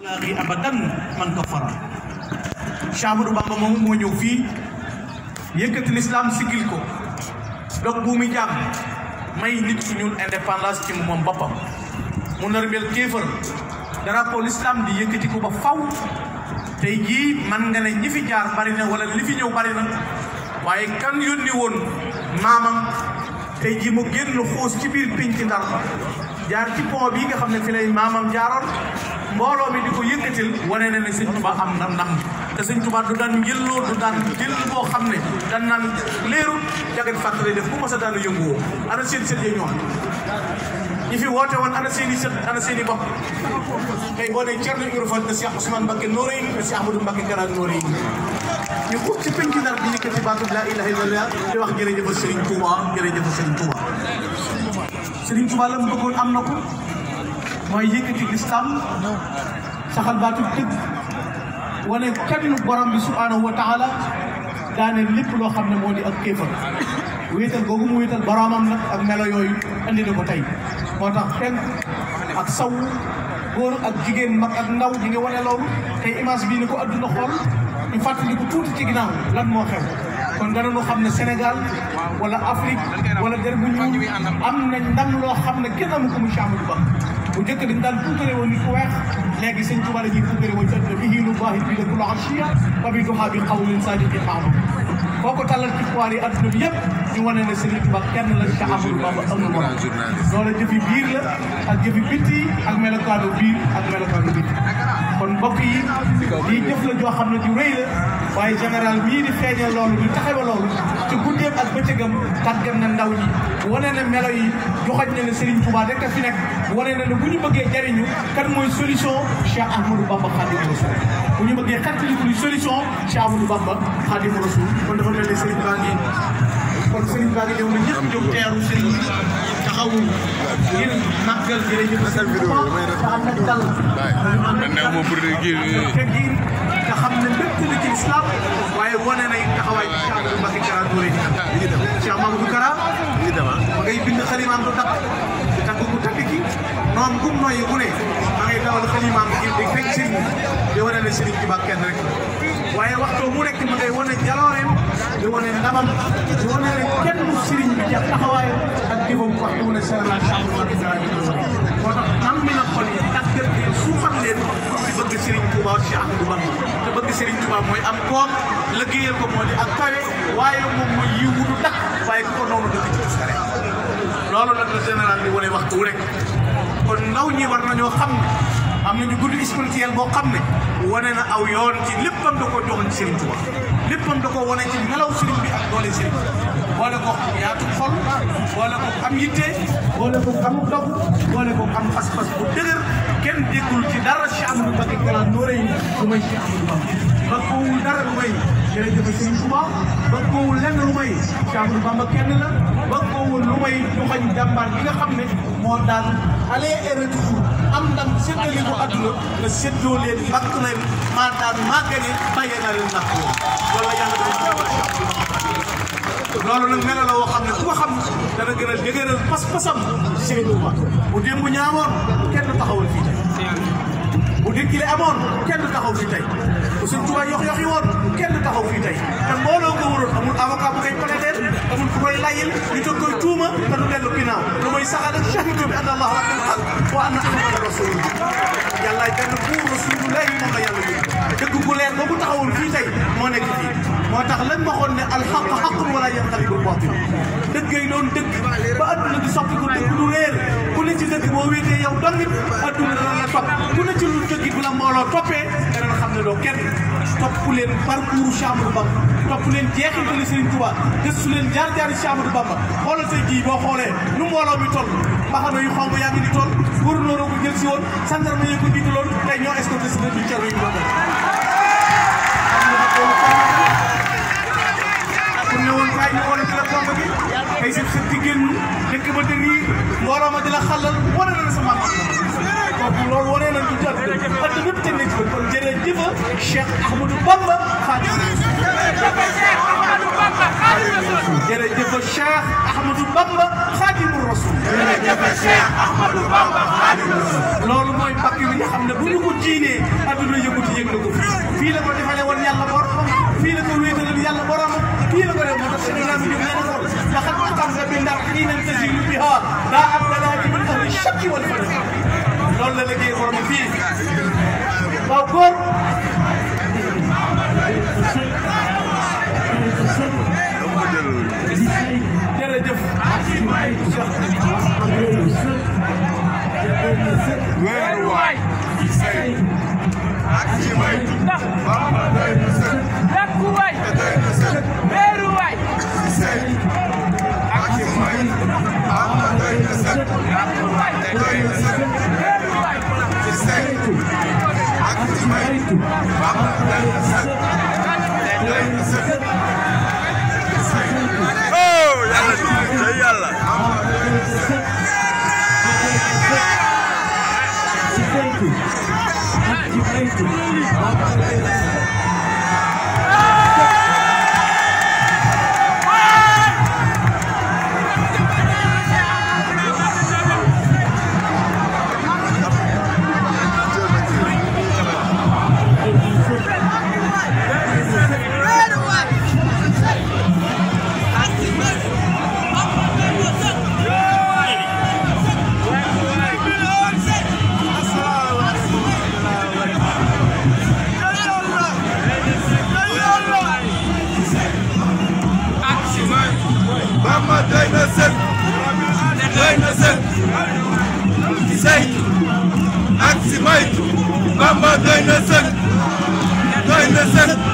laaxi abadan man kafara Cheikh Ahmadou Bamba moom moo ñëw fii yëkkati lislaam sigil ko dog bu muy jàmm may nit ku ñuul indépendance ci moom boppam mu nërmeel kéefër drapeau l'islam di yëkkati ko ba faw tey jii man nga ne ñi fi jaar bari na wala li fi ñëw bari na waaye kan yónni woon maamam tey jii mu génn xuus ci biir pénc Ndar jaar ci pont bii nga xam ne fi lay maamam jaaroon mbooloo mi di ko yëkkatil wane na ne sëñ Tuba am na ndam te sëñ Tuba du daan njëlloo du daan jël boo xam ne dan naan léeru jagat fàttali def bu ma sa daanu yënguwoo ana seen sët yi ñoom ñi fi woote woon ana seen i sët ana seen i bopp tey boo nee Thierno Ibrahima Fall ne Cheikh Ousmane Mbacké Noreyni ne Cheikh Ahmadou Mbacké Kara Noreyni ñu ko ci penc Ndar bi yëkkati baatu laa ilaha illallah di wax jërëjëf Serigne Touba jërëjëf Serigne Touba Serigne Touba la mu bëggoon am na ko mooy yëkkati lislam saxal baatu dëgg wane kenn borom bi subhanahu wa taala daane lépp loo xam ne moo di ak kéefar wéetal googu mu wéetal boromam nag ak melo yooyu andi na ko tey moo tax penk ak saw góor ak jigéen mag ak ndaw ñi ngi wane loolu tey image bii ni ko adduna xool ñu fàttali ko tuuti ci ginnaaw lan moo xew kon dana ñu xam ne Sénégal wala Afrique wala der bu ñuul am nañ ndam loo xam ne kenn amu ko mu Cheikh Ahmadou Bamba bu njëkk dañ daan puukare woon nit ku weex léegi sëñ Tuubaa la ñuy puukare woon ci adduna bi hiilu baaxi bi la kula asiya wa bi duhaa bi qawlin sadiqin maamam boo ko tàllal ci foire yi adduna bi yëpp ñu wane ne Serigne Touba kenn la Cheikh Ahmadou Bamba amul morom loola jëfi biir la ak jëfi bitti ak melokaanu biir ak melokaanu bitti kon mbokk yi di jëf la joo xam ne ju rëy la waaye général mii di feeñal loolu di taxawa loolu ci guddeem ak bëccëgam tàggat na ndaw ñi wane na melo yi joxaj na ne Serigne Touba rek a fi nekk wane na ne bu ñu bëggee jariñu kan mooy solution Cheikh Ahmadou Bamba Khadimu Rasul bu ñu bëggee xettaliku ni solution Cheikh Ahmadou Bamba Khadimu Rasul kon dafa mel ne Serigne baa ngi kon Serigne baa ngi ñëw na ñëpp jóg teeru Serigne bi taxawu ngir màggal jërëjëf Serigne Touba te ànd ak dal teggin nga xam ne lépp la ci islam waaye wane na taxawaay bi Cheikh Ahmadou Mbacké Kara Noreyni Cheikh Mamadou Kara ma ngay bind xalimaam du takk di takk ku takk ki noonu gum nooyi bu ne ma ngay dawal xalimaam ngir di fekk Serigne di wane ne Serigne Touba kenn rek waaye waxtoo mu nekk ma ngay wane jalooreem di wane ndamam di wane ne kenn mu Serigne bi jàpp taxawaayam ak jëfam waxtu mu ne Sénégal Cheikh Mbacké Kara Noreyni moo tax am mi na xol yi tàggat leen suufal leen ci bëgg Serigne Touba Cheikh Ahmadou Bamba te bëgg Serigne Touba mooy am koom liggéeyal ko moo di ak kawe waaye moom mooy yiw wutu dakk waaye ku ko noonu dëkk ci uskare loolu nag la général di wane waxtu wu rek kon ndaw ñi war nañoo xam ne am nañu guddi spirituel boo xam ne wane na aw yoon ci léppam da koo joxoon Serigne Touba léppam da koo wane ci melaw Serigne bi ak doole Serigne boole ko yaatu xol boole ko am yitte boole ko am dog boole ko am pas-pas bu dëgër kenn déggul ci dara Cheikh Ahmadou Mbacké Kara Noreyni lu may Cheikh Ahmadou Bamba ba koowul dara lu may jërëjëf Serigne Touba ba koowul lenn lu may Cheikh Ahmadou Bamba kenn la ba koowul lu may ñu xañ jàmbaar bi nga xam ne moo daan aller et retour am ndam séddale ko adduna nga séddoo leen bakk leen maa daan maa gagné bàyyee naa leen nax loolu la yàlla dafa jàmbal Cheikh Ahmadou Bamba loolu nag melo la woo xam ne ku ko xam dana gën a dëgëral pas-pasam ci Serigne Touba bu démb ñaawoon kenn du taxawal fii tey bu dékkile amoon kenn du taxaw fii tey bu Serigne Touba yox yox yi woon kenn du taxaw fii tey te mbooloo ko waroon amul avocat bu koy plaideel amul ku koy layil ñu toog koy tuuma te du dellu ginnaaw lu mooy saxal ak shahidu bi anna allaha rabbil haq wa anna ahmada rasulullah yàllaay benn buur rasulullah yi moom la yàlla yóbbu dëgg bu leer boobu taxawul fii tey moo nekk fii moo tax lañ waxoon ne alxaq xaqun wala yanqalibu baatil dëgg yi doon dëgg ba adduna di soppi ko dëgg lu réer ku ne ci dëgg boo wéetee yow dongit adduna dana la topp ku ne ci lu dëgg bu la mbooloo toppee dana xam ne doo kenn topp leen parcours Cheikh Ahmadou Bamba topp leen jeexintali Serigne Touba gëstu leen jaar-jaari Cheikh Ahmadou Bamba xoolal tey jii boo xoolee nu mbooloo mi toll mbaxana yu xonk yaa ngi ni toll gouverneur ko jël si woon gendarme yi ko jiitaloon tey ñoo escorté si dëkk bi Thierno yi doon pour ne woon kaay ñu wane ci la pompe bi tey seen sët di génn dëkk ba te nii mbooloo ma di la xalal wane na la sa maam kooku loolu wane nañ ko jot at ñëpp teg nañ ci kon jërëjëf Cheikh Ahmadou Bamba Khadimu jërëjëf Cheikh Ahmadou Bamba Khadimu Rasul jërëjëf Cheikh Ahmadou Bamba Khadimu Rasul loolu mooy mbàkk bi nga xam ne bu ñu ko jiinee adduna yënguti yëg na ko fii fii la ko defalee woon yàlla borom fii la ko wéetalal yàlla borom fii la ko def moo tax Cheikh Ibrahima Diop nee na ko laqad aqamta bi ndar xiinan tasilu biha daa am balaa min ahli shakki wal fadl loolu la liggéey borom fii waaw góor jërëjëf weeru waay ak ci may Bamba doy na sëkk Lakku waay doy na sëkk weeru waay sëkk ak ci may Bamba doy na sëkk lakku waay doy na sëkk weeru waay ci sëkk ak ci may Bamba doy na sëkk doy na sëkk oh yàlla day yàlla Bamba doy na sëkk doy na sëkk ci saytu ak ci maytu Bamba doy na sëkk doy na sëkk